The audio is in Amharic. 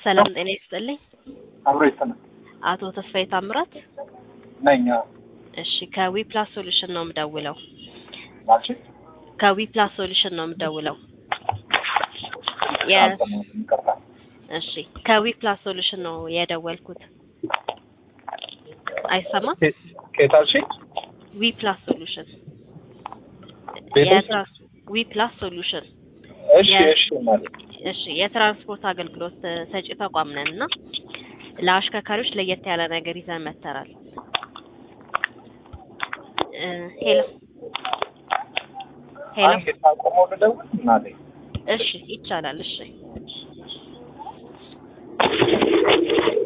ሰላም ጤና ይስጥልኝ። አብሮ ይሰማል አቶ ተስፋዬ ታምራት። ነኝ። እሺ ከዊፕላስ ሶሉሽን ነው የምደውለው። ማለት ከዊፕላስ ሶሉሽን ነው የምደውለው። የ ይቅርታ። እሺ ከዊፕላስ ሶሉሽን ነው የደወልኩት። አይሰማም? ከየት አልሽኝ? ዊፕላስ ሶሉሽን ቤት ውስጥ? የትራንስ ዊፕላስ ሶሉሽን እሺ የ- እሺ ማለት እሺ የትራንስፖርት አገልግሎት እ፣ ሰጪ ተቋም ነን እና ለአሽከርካሪዎች ለየት ያለ ነገር ይዘን መጥተናል። እ፣ ሄሎ ሄሎ አንድ የታቆመው ልደውል እናቴ እሺ ይቻላል። እሺ